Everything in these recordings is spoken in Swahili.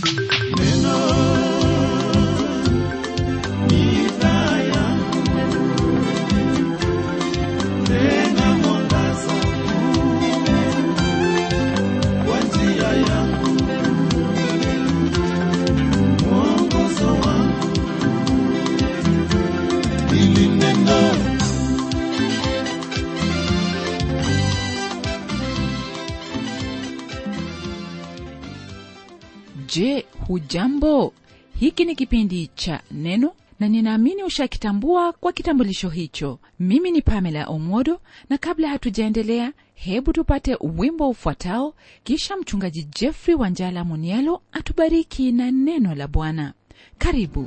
je hujambo hiki ni kipindi cha neno na ninaamini ushakitambua kwa kitambulisho hicho mimi ni pamela omodo na kabla hatujaendelea hebu tupate wimbo ufuatao kisha mchungaji jeffrey wanjala munialo atubariki na neno la bwana karibu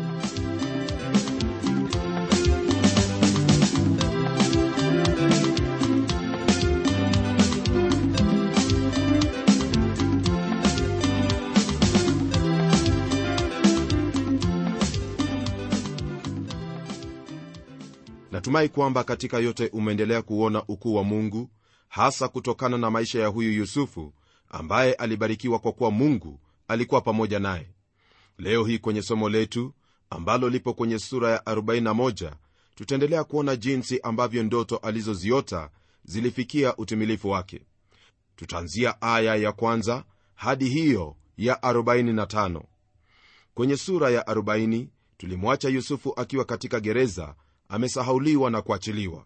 natumai kwamba katika yote umeendelea kuona ukuu wa mungu hasa kutokana na maisha ya huyu yusufu ambaye alibarikiwa kwa kuwa mungu alikuwa pamoja naye leo hii kwenye somo letu ambalo lipo kwenye sura ya 41 tutaendelea kuona jinsi ambavyo ndoto alizoziota zilifikia utimilifu wake tutaanzia aya ya kwanza hadi hiyo ya 45 kwenye sura ya 40 tulimwacha yusufu akiwa katika gereza amesahauliwa na kuachiliwa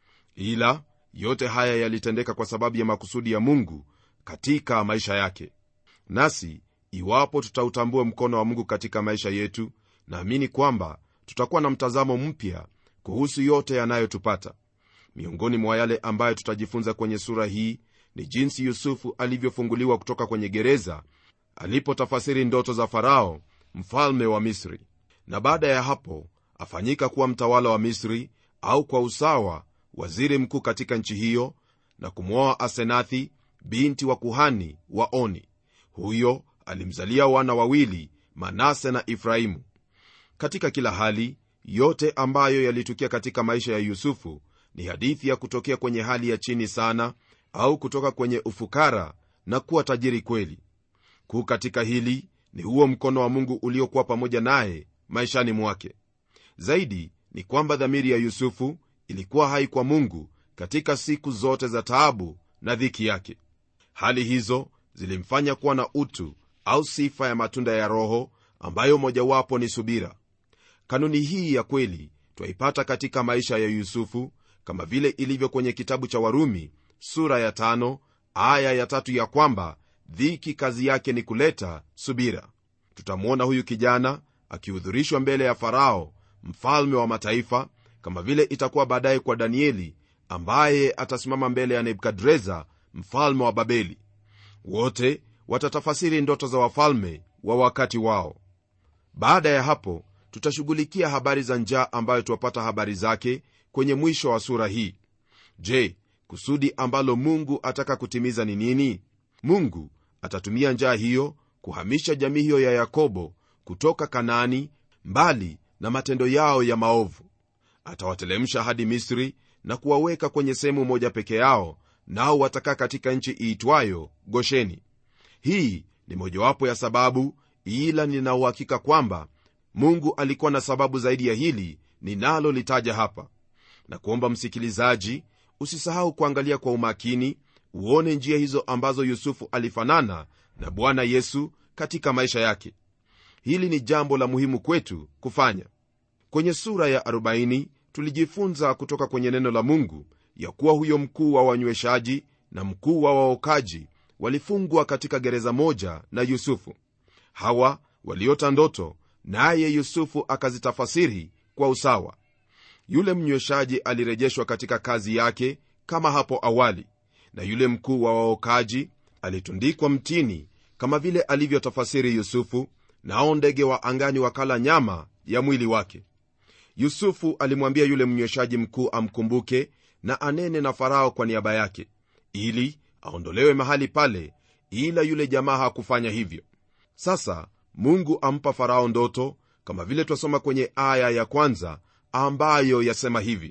ila yote haya yalitendeka kwa sababu ya makusudi ya mungu katika maisha yake nasi iwapo tutautambua mkono wa mungu katika maisha yetu naamini kwamba tutakuwa na mtazamo mpya kuhusu yote yanayotupata miongoni mwa yale ambayo tutajifunza kwenye sura hii ni jinsi yusufu alivyofunguliwa kutoka kwenye gereza alipotafasiri ndoto za farao mfalme wa misri na baada ya hapo afanyika kuwa mtawala wa misri au kwa usawa waziri mkuu katika nchi hiyo na kumwoa asenathi binti wa kuhani wa oni huyo alimzalia wana wawili manase na efraimu katika kila hali yote ambayo yalitukia katika maisha ya yusufu ni hadithi ya kutokea kwenye hali ya chini sana au kutoka kwenye ufukara na kuwa tajiri kweli kuu katika hili ni huo mkono wa mungu uliokuwa pamoja naye maishani mwake zaidi ni kwamba dhamiri ya yusufu ilikuwa hai kwa mungu katika siku zote za taabu na dhiki yake hali hizo zilimfanya kuwa na utu au sifa ya matunda ya roho ambayo mojawapo ni subira kanuni hii ya kweli twaipata katika maisha ya yusufu kama vile ilivyo kwenye kitabu cha warumi sura ya tano, aya ya tatu ya kwamba dhiki kazi yake ni kuleta subira tutamwona huyu kijana akihudhurishwa mbele ya farao mfalme wa mataifa kama vile itakuwa baadaye kwa danieli ambaye atasimama mbele ya nebukadreza mfalme wa babeli wote watatafasiri ndoto za wafalme wa wakati wao baada ya hapo tutashughulikia habari za njaa ambayo tuwapata habari zake kwenye mwisho wa sura hii je kusudi ambalo mungu ataka kutimiza ni nini mungu atatumia njaa hiyo kuhamisha jamii hiyo ya yakobo kutoka kanaani mbali na matendo yao ya maovu atawatelemsha hadi misri na kuwaweka kwenye sehemu moja peke yao nao watakaa katika nchi iitwayo gosheni hii ni mojawapo ya sababu ila ninauhakika kwamba mungu alikuwa na sababu zaidi ya hili ninalolitaja hapa na kuomba msikilizaji usisahau kuangalia kwa umakini uone njia hizo ambazo yusufu alifanana na bwana yesu katika maisha yake hili ni jambo la muhimu kwetu kufanya kwenye sura ya 40 tulijifunza kutoka kwenye neno la mungu ya kuwa huyo mkuu wa wanyweshaji na mkuu wa waokaji walifungwa katika gereza moja na yusufu hawa waliota ndoto naye yusufu akazitafasiri kwa usawa yule mnyweshaji alirejeshwa katika kazi yake kama hapo awali na yule mkuu wa waokaji alitundikwa mtini kama vile alivyotafasiri yusufu nao ndege wa angani wakala nyama ya mwili wake yusufu alimwambia yule mnyweshaji mkuu amkumbuke na anene na farao kwa niaba yake ili aondolewe mahali pale ila yule jamaa hakufanya hivyo sasa mungu ampa farao ndoto kama vile twasoma kwenye aya ya kwanza ambayo yasema hivi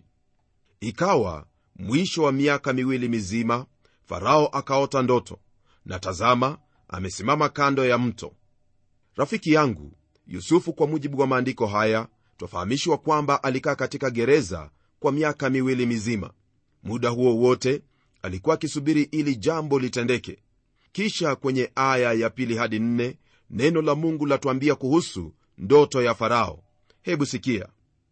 ikawa mwisho wa miaka miwili mizima farao akaota ndoto na tazama amesimama kando ya mto rafiki yangu yusufu kwa mujibu wa maandiko haya twafahamishwa kwamba alikaa katika gereza kwa miaka miwili mizima muda huo wote alikuwa akisubiri ili jambo litendeke kisha kwenye aya ya pili hadi nne neno la mungu latuambia kuhusu ndoto ya farao hebu sikia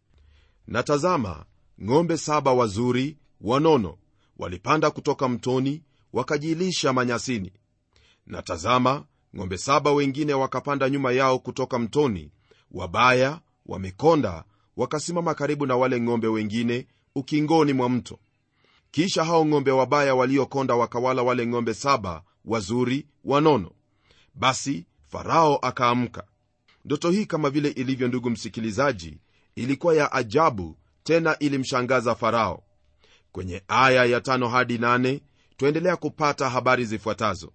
na tazama ng'ombe saba wazuri wanono walipanda kutoka mtoni wakajilisha manyasini na tazama ng'ombe saba wengine wakapanda nyuma yao kutoka mtoni wabaya wamekonda wakasimama karibu na wale ng'ombe wengine ukingoni mwa mto kisha hao ng'ombe wabaya waliokonda wakawala wale ng'ombe saba wazuri wanono basi farao akaamka ndoto hii kama vile ilivyo ndugu msikilizaji ilikuwa ya ajabu tena ilimshangaza farao kwenye aya ya tano hadi nane twaendelea kupata habari zifuatazo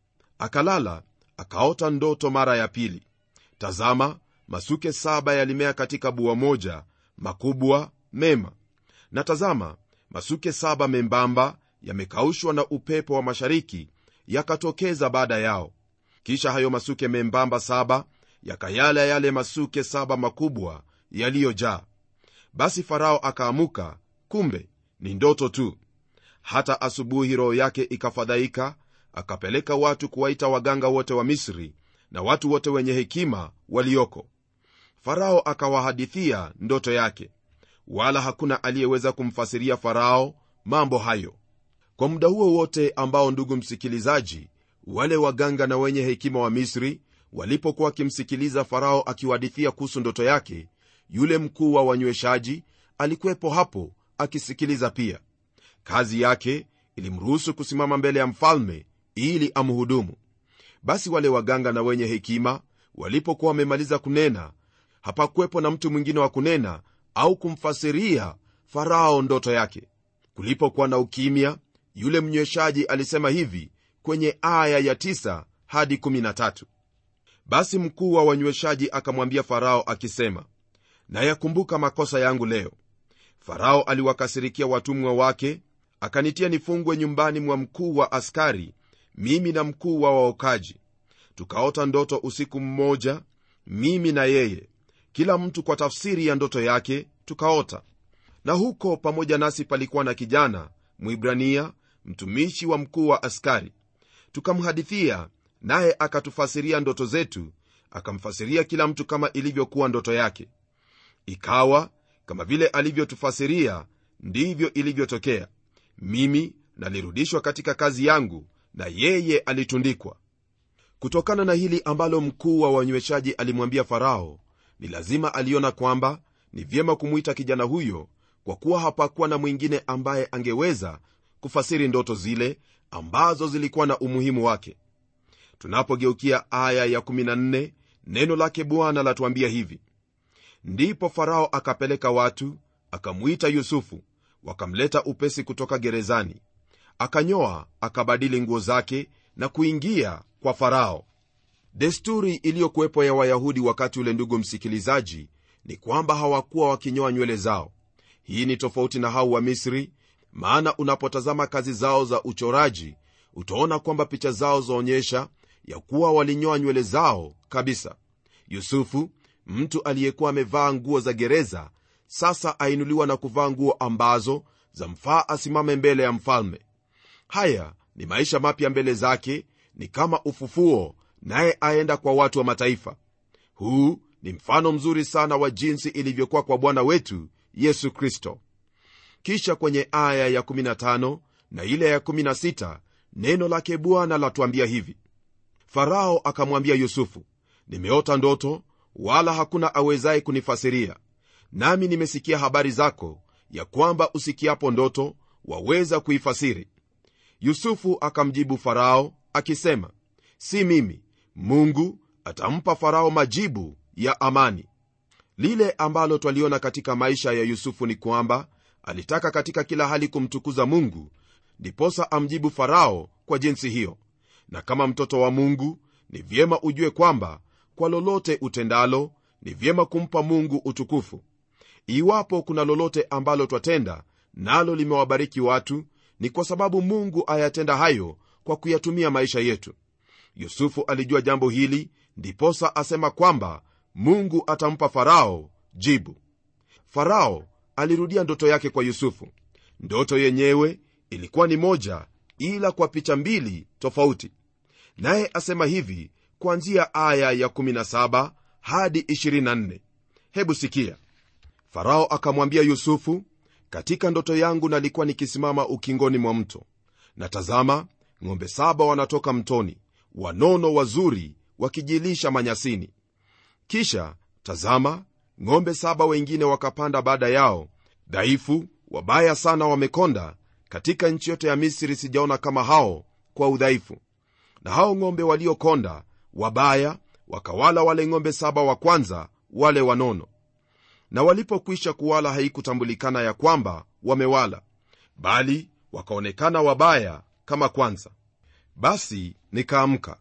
akalala akaota ndoto mara ya pili tazama masuke saba yalimea katika bua moja makubwa mema na tazama masuke saba membamba yamekaushwa na upepo wa mashariki yakatokeza baada yao kisha hayo masuke membamba saba yakayala yale masuke saba makubwa yaliyojaa basi farao akaamuka kumbe ni ndoto tu hata asubuhi roho yake ikafadhaika akapeleka watu kuwaita waganga wote wa misri na watu wote wenye hekima walioko farao akawahadithia ndoto yake wala hakuna aliyeweza kumfasiria farao mambo hayo kwa muda huo wote ambao ndugu msikilizaji wale waganga na wenye hekima wa misri walipokuwa wakimsikiliza farao akiwahadithia kuhusu ndoto yake yule mkuu wa wanyweshaji alikuwepo hapo akisikiliza pia kazi yake ilimruhusu kusimama mbele ya mfalme ili amhudumu basi wale waganga na wenye hekima walipokuwa wamemaliza kunena hapakuwepo na mtu mwingine wa kunena au kumfasiria farao ndoto yake kulipokuwa na ukimya yule mnyweshaji alisema hivi kwenye aya ya 9 hadi 13 basi mkuu wa wanyweshaji akamwambia farao akisema nayakumbuka makosa yangu leo farao aliwakasirikia watumwa wake akanitia nifungwe nyumbani mwa mkuu wa askari mimi na mkuu wa waokaji tukaota ndoto usiku mmoja mimi na yeye kila mtu kwa tafsiri ya ndoto yake tukaota na huko pamoja nasi palikuwa na kijana mwibrania mtumishi wa mkuu wa askari tukamhadithia naye akatufasiria ndoto zetu akamfasiria kila mtu kama ilivyokuwa ndoto yake ikawa kama vile alivyotufasiria ndivyo ilivyotokea mimi nalirudishwa katika kazi yangu na yeye alitundikwa kutokana na hili ambalo mkuu wa wanyweshaji alimwambia farao ni lazima aliona kwamba ni vyema kumwita kijana huyo kwa kuwa hapakuwa na mwingine ambaye angeweza kufasiri ndoto zile ambazo zilikuwa na umuhimu wake tunapogeukia aya ya 14 neno lake bwana latuambia hivi ndipo farao akapeleka watu akamwita yusufu wakamleta upesi kutoka gerezani akanyoa akabadili nguo zake na kuingia kwa farao desturi iliyokuwepo ya wayahudi wakati ule ndugu msikilizaji ni kwamba hawakuwa wakinyoa nywele zao hii ni tofauti na hao wa misri maana unapotazama kazi zao za uchoraji utaona kwamba picha zao zaonyesha ya kuwa walinyoa nywele zao kabisa yusufu mtu aliyekuwa amevaa nguo za gereza sasa ainuliwa na kuvaa nguo ambazo zamfaa asimame mbele ya mfalme haya ni maisha mapya mbele zake ni kama ufufuo naye aenda kwa watu wa mataifa huu ni mfano mzuri sana wa jinsi ilivyokuwa kwa bwana wetu yesu kristo kisha kwenye aya ya 15 na ile ya 16 neno lake bwana latuambia hivi farao akamwambia yusufu nimeota ndoto wala hakuna awezaye kunifasiria nami nimesikia habari zako ya kwamba usikiapo ndoto waweza kuifasiri yusufu akamjibu farao akisema si mimi mungu atampa farao majibu ya amani lile ambalo twaliona katika maisha ya yusufu ni kwamba alitaka katika kila hali kumtukuza mungu ndiposa amjibu farao kwa jinsi hiyo na kama mtoto wa mungu ni vyema ujue kwamba kwa lolote utendalo ni vyema kumpa mungu utukufu iwapo kuna lolote ambalo twatenda nalo limewabariki watu ni kwa sababu mungu ayatenda hayo kwa kuyatumia maisha yetu yusufu alijua jambo hili ndiposa asema kwamba mungu atampa farao jibu farao alirudia ndoto yake kwa yusufu ndoto yenyewe ilikuwa ni moja ila kwa picha mbili tofauti naye asema hivi kuanzia aya ya 17 hadi 24 hebu sikia farao akamwambia yusufu katika ndoto yangu nalikuwa nikisimama ukingoni mwa mto na tazama ng'ombe saba wanatoka mtoni wanono wazuri wakijilisha manyasini kisha tazama ng'ombe saba wengine wakapanda baada yao dhaifu wabaya sana wamekonda katika nchi yote ya misri sijaona kama hao kwa udhaifu na hao ng'ombe waliokonda wabaya wakawala wale ng'ombe saba wa kwanza wale wanono na walipokwisha kuwala haikutambulikana ya kwamba wamewala bali wakaonekana wabaya kama kwanza basi nikaamka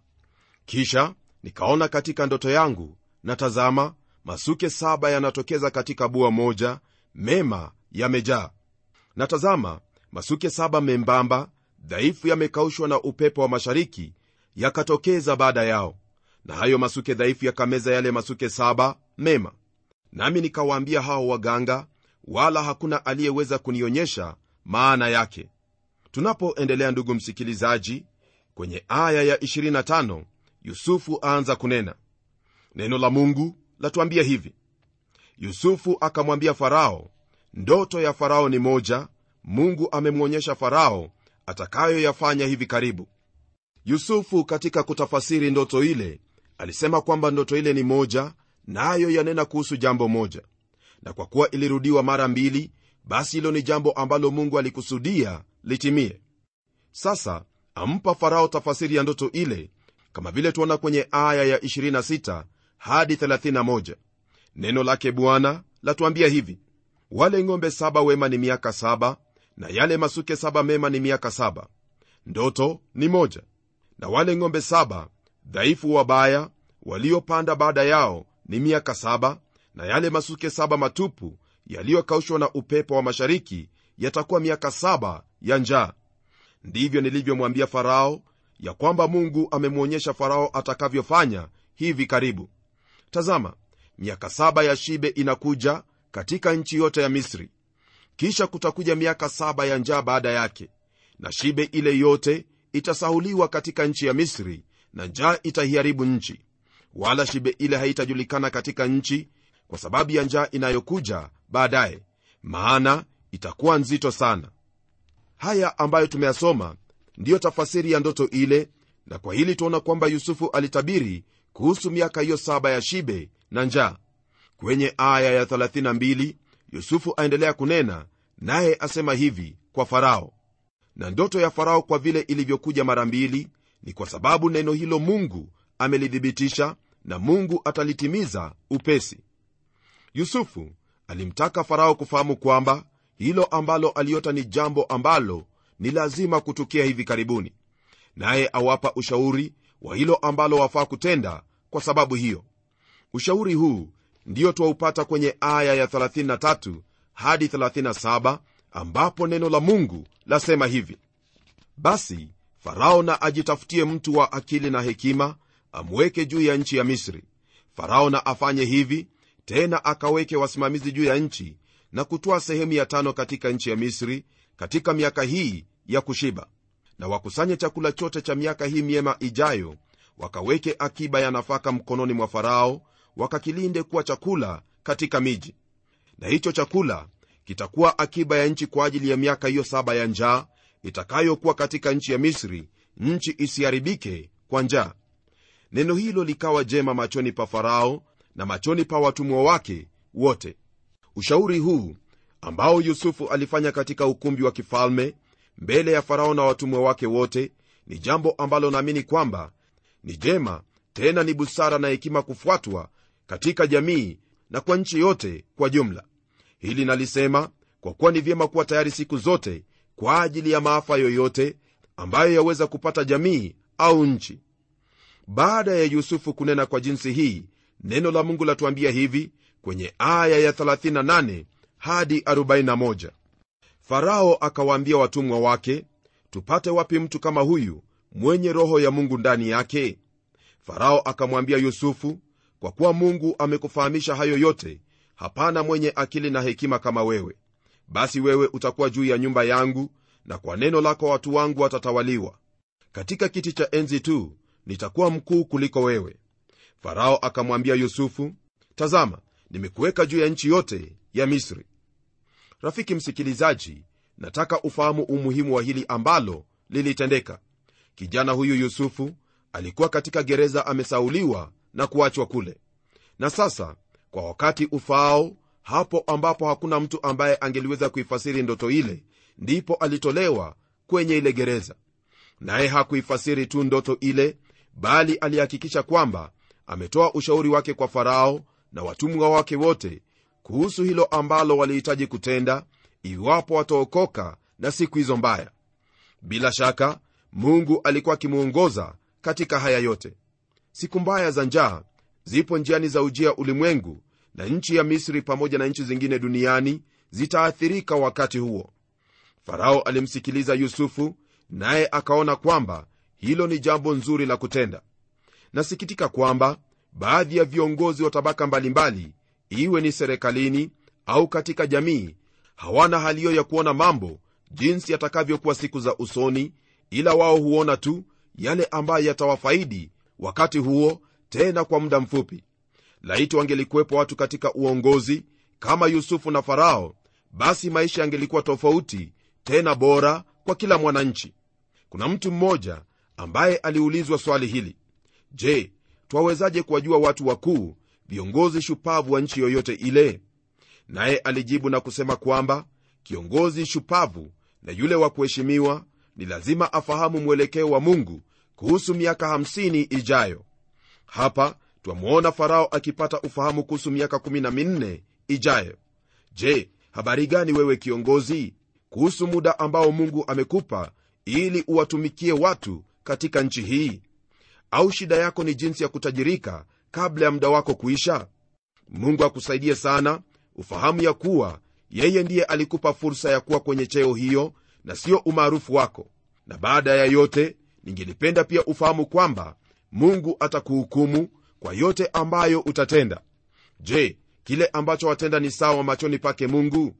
kisha nikaona katika ndoto yangu na tazama masuke saba yanatokeza katika bua moja mema yamejaa na tazama masuke saba membamba dhaifu yamekaushwa na upepo wa mashariki yakatokeza baada yao na hayo masuke dhaifu yakameza yale masuke saba mema nami nikawaambia hao waganga wala hakuna aliyeweza kunionyesha maana yake tunapoendelea ndugu msikilizaji kwenye aya ya 25 yusufu aanza kunena neno la mungu latuambia hivi yusufu akamwambia farao ndoto ya farao ni moja mungu amemwonyesha farao atakayoyafanya hivi karibu yusufu katika kutafasiri ndoto ile alisema kwamba ndoto ile ni moja nayo na yanena kuhusu jambo moja na kwa kuwa ilirudiwa mara mbili basi hilo ni jambo ambalo mungu alikusudia litimie sasa ampa farao tafasiri ya ndoto ile kama vile tuona kwenye aya ya 26 hadi 31 neno lake bwana latuambia hivi wale ng'ombe saba wema ni miaka saba na yale masuke saba mema ni miaka saba ndoto ni moja na wale ng'ombe saba dhaifu wabaya waliopanda baada yao ni miaka saba na yale masuke saba matupu yaliyokaushwa na upepo wa mashariki yatakuwa miaka saba ya njaa ndivyo nilivyomwambia farao ya kwamba mungu amemwonyesha farao atakavyofanya hivi karibu tazama miaka saba ya shibe inakuja katika nchi yote ya misri kisha kutakuja miaka saba ya njaa baada yake na shibe ile yote itasahuliwa katika nchi ya misri na njaa itaiharibu nchi wala shibe ile haitajulikana katika nchi kwa sababu ya njaa inayokuja baadaye maana itakuwa nzito sana haya ambayo tumeyasoma ndiyo tafasiri ya ndoto ile na kwa hili tuona kwamba yusufu alitabiri kuhusu miaka hiyo saba ya shibe na njaa kwenye aya ya 32 yusufu aendelea kunena naye asema hivi kwa farao na ndoto ya farao kwa vile ilivyokuja mara mbili ni kwa sababu neno hilo mungu amelithibitisha na mungu atalitimiza upesi yusufu alimtaka farao kufahamu kwamba hilo ambalo aliota ni jambo ambalo ni lazima kutukia hivi karibuni naye awapa ushauri wa hilo ambalo wafaa kutenda kwa sababu hiyo ushauri huu ndiyo twaupata kwenye aya ya 33 hadi 37 ambapo neno la mungu lasema hivi basi farao na ajitafutie mtu wa akili na hekima amweke juu ya nchi ya misri farao na afanye hivi tena akaweke wasimamizi juu ya nchi na kutoa sehemu ya tano katika nchi ya misri katika miaka hii ya kushiba na wakusanye chakula chote cha miaka hii miema ijayo wakaweke akiba ya nafaka mkononi mwa farao wakakilinde kuwa chakula katika miji na hicho chakula kitakuwa akiba ya nchi kwa ajili ya miaka hiyo saba ya njaa itakayokuwa katika nchi ya misri nchi isiharibike kwa njaa neno hilo likawa jema machoni pa farao na machoni pa watumwa wake wote ushauri huu ambao yusufu alifanya katika ukumbi wa kifalme mbele ya farao na watumwa wake wote ni jambo ambalo naamini kwamba ni jema tena ni busara na hekima kufuatwa katika jamii na kwa nchi yote kwa jumla hili nalisema kwa kuwa ni vyema kuwa tayari siku zote kwa ajili ya maafa yoyote ambayo yaweza kupata jamii au nchi baada ya yusufu kunena kwa jinsi hii neno la mungu latuambia hivi kwenye aya ya 38 hadi 41 farao akawaambia watumwa wake tupate wapi mtu kama huyu mwenye roho ya mungu ndani yake farao akamwambia yusufu kwa kuwa mungu amekufahamisha hayo yote hapana mwenye akili na hekima kama wewe basi wewe utakuwa juu ya nyumba yangu na kwa neno lako watu wangu watatawaliwa katika kiti cha enzi tu nitakuwa mkuu kuliko wewe farao akamwambia yusufu tazama nimekuweka juu ya nchi yote ya misri rafiki msikilizaji nataka ufahamu umuhimu wa hili ambalo lilitendeka kijana huyu yusufu alikuwa katika gereza amesauliwa na kuachwa kule na sasa kwa wakati ufaao hapo ambapo hakuna mtu ambaye angeliweza kuifasiri ndoto ile ndipo alitolewa kwenye ile gereza naye hakuifasiri tu ndoto ile bali alihakikisha kwamba ametoa ushauri wake kwa farao na watumwa wake wote kuhusu hilo ambalo walihitaji kutenda iwapo wataokoka na siku hizo mbaya bila shaka mungu alikuwa akimwongoza katika haya yote siku mbaya za njaa zipo njiani za ujia ulimwengu na nchi ya misri pamoja na nchi zingine duniani zitaathirika wakati huo farao alimsikiliza yusufu naye akaona kwamba hilo ni jambo nzuri la kutenda nasikitika kwamba baadhi ya viongozi wa tabaka mbalimbali iwe ni serikalini au katika jamii hawana hali hiyo ya kuona mambo jinsi yatakavyokuwa siku za usoni ila wao huona tu yale ambayo yatawafaidi wakati huo tena kwa muda mfupi laiti wangelikuwepo watu katika uongozi kama yusufu na farao basi maisha yangelikuwa tofauti tena bora kwa kila mwananchi kuna mtu mmoja ambaye aliulizwa swali hili je twawezaje kuwajua watu wakuu viongozi shupavu wa nchi yoyote ile naye alijibu na kusema kwamba kiongozi shupavu na yule wa kuheshimiwa ni lazima afahamu mwelekeo wa mungu kuhusu miaka 50 ijayo hapa twamwona farao akipata ufahamu kuhusu miaka 14 ijayo je habari gani wewe kiongozi kuhusu muda ambao mungu amekupa ili uwatumikie watu katika nchi hii au shida yako ni jinsi ya kutajirika kabla ya muda wako kuisha mungu akusaidie sana ufahamu ya kuwa yeye ndiye alikupa fursa ya kuwa kwenye cheo hiyo na sio umaarufu wako na baada ya yote ningelipenda pia ufahamu kwamba mungu atakuhukumu kwa yote ambayo utatenda je kile ambacho watenda ni sawa machoni pake mungu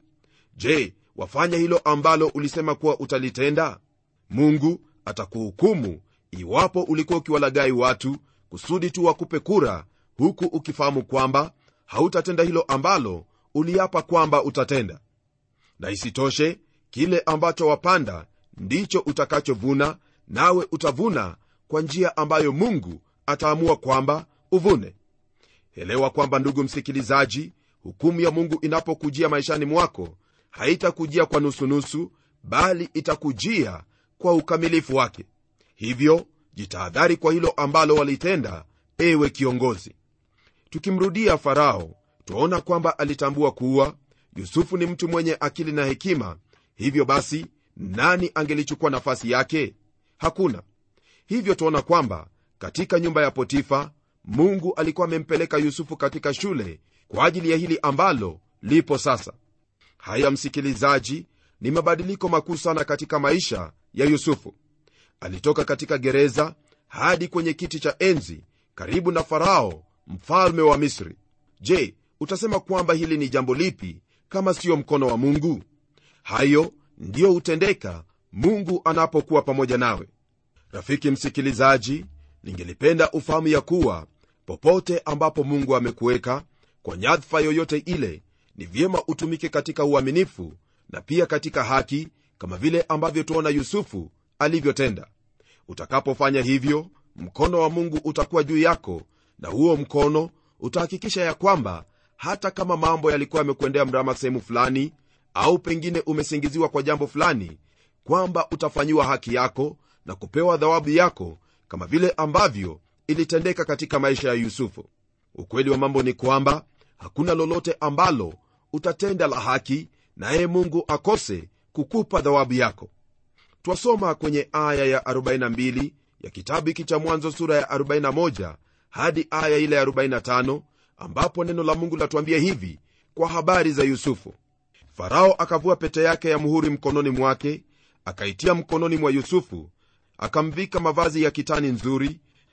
je wafanya hilo ambalo ulisema kuwa utalitenda mungu atakuhukumu iwapo ulikuwa ukiwalagai watu kusudi tu wakupe kura huku ukifahamu kwamba hautatenda hilo ambalo uliapa kwamba utatenda na isitoshe kile ambacho wapanda ndicho utakachovuna nawe utavuna kwa njia ambayo mungu ataamua kwamba uvune elewa kwamba ndugu msikilizaji hukumu ya mungu inapokujia maishani mwako haitakujia kwa nusunusu bali itakujia kwa ukamilifu wake hivyo jitahadhari kwa hilo ambalo walitenda ewe kiongozi tukimrudia farao twaona kwamba alitambua kuwa yusufu ni mtu mwenye akili na hekima hivyo basi nani angelichukua nafasi yake hakuna hivyo twaona kwamba katika nyumba ya potifa mungu alikuwa amempeleka yusufu katika shule kwa ajili ya hili ambalo lipo sasa haya msikilizaji ni mabadiliko makuu sana katika maisha ya yusufu alitoka katika gereza hadi kwenye kiti cha enzi karibu na farao mfalme wa misri je utasema kwamba hili ni jambo lipi kama siyo mkono wa mungu hayo ndiyo hutendeka mungu anapokuwa pamoja nawe rafiki msikilizaji ningelipenda ufahamu ya kuwa popote ambapo mungu amekuweka kwa nyadhifa yoyote ile ni vyema utumike katika uaminifu na pia katika haki kama vile ambavyo tuona yusufu alivyotenda utakapofanya hivyo mkono wa mungu utakuwa juu yako na huo mkono utahakikisha ya kwamba hata kama mambo yalikuwa yamekuendea mrama sehemu fulani au pengine umesingiziwa kwa jambo fulani kwamba utafanyiwa haki yako na kupewa dhawabu yako kama vile ambavyo ilitendeka katika maisha ya yusufu ukweli wa mambo ni kwamba hakuna lolote ambalo utatenda la haki naye mungu akose kukupa dhawabu yako twasoma kwenye aya ya 42 ya kitabu hiki cha mwanzo sura ya 41 hadi aya ile ya 45 ambapo neno la mungu latuambia hivi kwa habari za yusufu farao akavua pete yake ya muhuri mkononi mwake akaitia mkononi mwa yusufu akamvika mavazi ya kitani nzuri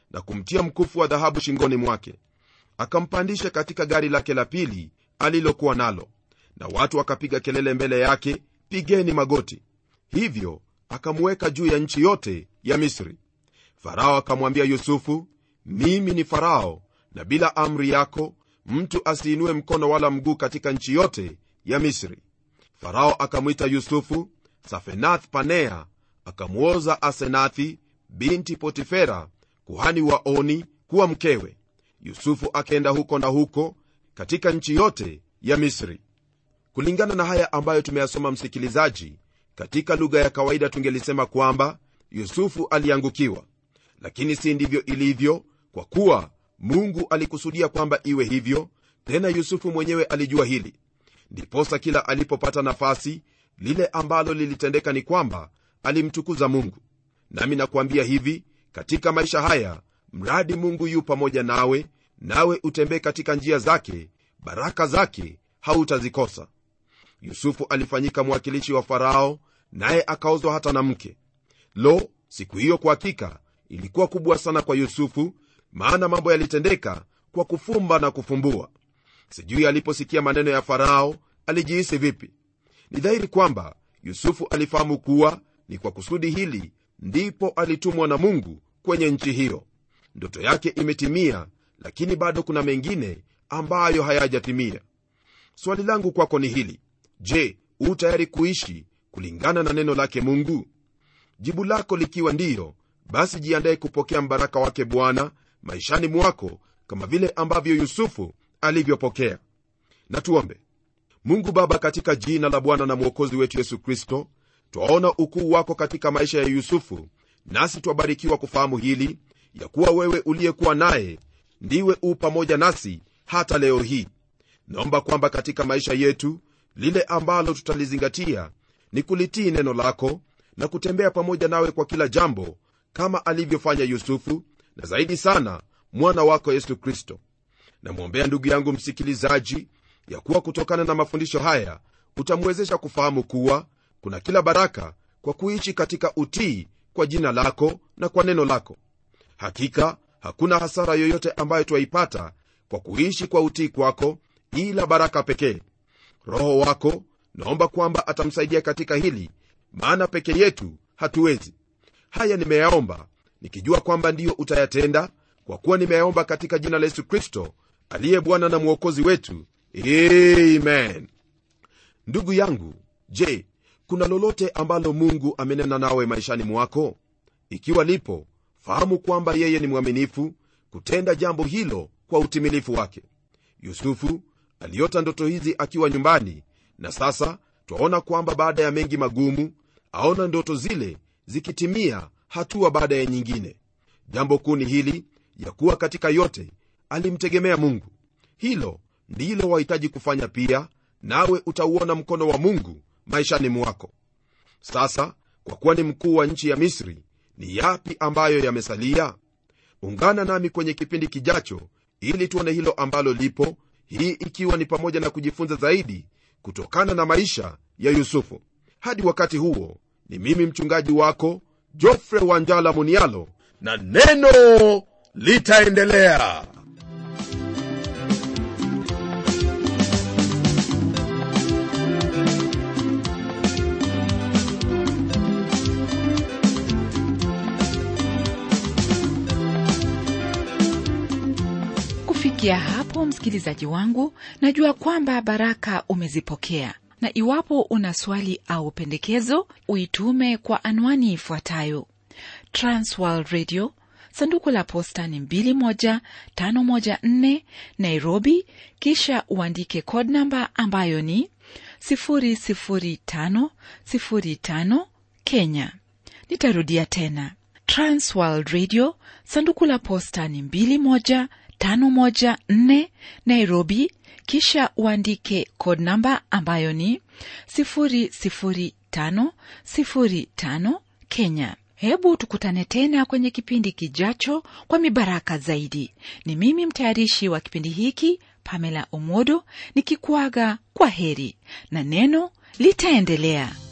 na kumtia mkufu wa dhahabu shingoni mwake akampandisha katika gari lake la pili alilokuwa nalo na watu wakapiga kelele mbele yake pigeni magoti hivyo akamuweka juu ya nchi yote ya misri farao akamwambia yusufu mimi ni farao na bila amri yako mtu asiinue mkono wala mguu katika nchi yote ya misri farao akamwita yusufu safenath panea akamwoza asenathi binti potifera kuhani wa oni kuwa mkewe yusufu akaenda huko na huko katika nchi yote ya misri kulingana na haya ambayo tumeyasoma msikilizaji katika lugha ya kawaida tungelisema kwamba yusufu aliangukiwa lakini si ndivyo ilivyo kwa kuwa mungu alikusudia kwamba iwe hivyo tena yusufu mwenyewe alijua hili ndiposa kila alipopata nafasi lile ambalo lilitendeka ni kwamba alimtukuza mungu nami nakuambia hivi katika maisha haya mradi mungu yu pamoja nawe nawe utembee katika njia zake baraka zake hautazikosa yusufu alifanyika mwakilishi wa farao naye akaozwa hata na mke lo siku hiyo kwa hakika ilikuwa kubwa sana kwa yusufu maana mambo yalitendeka kwa kufumba na kufumbua sijui aliposikia maneno ya farao alijihisi vipi ni dhahiri kwamba yusufu alifahamu kuwa ni kwa kusudi hili ndipo alitumwa na mungu kwenye nchi hiyo ndoto yake imetimia lakini bado kuna mengine ambayo hayajatimia swali langu kwako ni hili je u tayari kuishi kulingana na neno lake mungu jibu lako likiwa ndiyo basi jiandaye kupokea mbaraka wake bwana maishani mwako kama vile ambavyo yusufu alivyopokea na tuombe mungu baba katika jina la bwana na mwokozi wetu yesu kristo twaona ukuu wako katika maisha ya yusufu nasi twabarikiwa kufahamu hili ya kuwa wewe uliyekuwa naye ndiwe u pamoja nasi hata leo hii naomba kwamba katika maisha yetu lile ambalo tutalizingatia ni kulitii neno lako na kutembea pamoja nawe kwa kila jambo kama alivyofanya yusufu na zaidi sana mwana wako yesu kristo namwombea ndugu yangu msikilizaji ya kuwa kutokana na mafundisho haya utamwezesha kufahamu kuwa kuna kila baraka kwa kuishi katika utii kwa jina lako na kwa neno lako hakika hakuna hasara yoyote ambayo twaipata kwa kuishi kwa utii kwako ila baraka pekee roho wako naomba kwamba atamsaidia katika hili maana peke yetu hatuwezi haya nimeyaomba nikijua kwamba ndiyo utayatenda kwa kuwa nimeyaomba katika jina la yesu kristo aliye bwana na mwokozi wetu amen ndugu yangu je kuna lolote ambalo mungu amenena nawe maishani mwako ikiwa lipo fahamu kwamba yeye ni mwaminifu kutenda jambo hilo kwa utimilifu wake yusufu aliota ndoto hizi akiwa nyumbani na sasa twaona kwamba baada ya mengi magumu aona ndoto zile zikitimia hatua baada ya nyingine jambo kuu ni hili ya kuwa katika yote alimtegemea mungu hilo ndilo wahitaji kufanya pia nawe utauona mkono wa mungu maishani mwako sasa kwa kuwa ni mkuu wa nchi ya misri ni yapi ambayo yamesalia ungana nami kwenye kipindi kijacho ili tuone hilo ambalo lipo hii ikiwa ni pamoja na kujifunza zaidi kutokana na maisha ya yusufu hadi wakati huo ni mimi mchungaji wako jofre wanjala munialo na neno litaendelea kufikia hapo msikilizaji wangu najua kwamba baraka umezipokea na iwapo una swali au pendekezo uitume kwa anwani ifuatayo transworld radio sanduku la posta ni 21514 nairobi kisha uandike code namba ambayo ni 00505 kenya nitarudia tena transworld radio sanduku la posta ni 21514 nairobi kisha uandike code namba ambayo ni 00505 kenya hebu tukutane tena kwenye kipindi kijacho kwa mibaraka zaidi ni mimi mtayarishi wa kipindi hiki pamela omodo nikikuaga kwa heri na neno litaendelea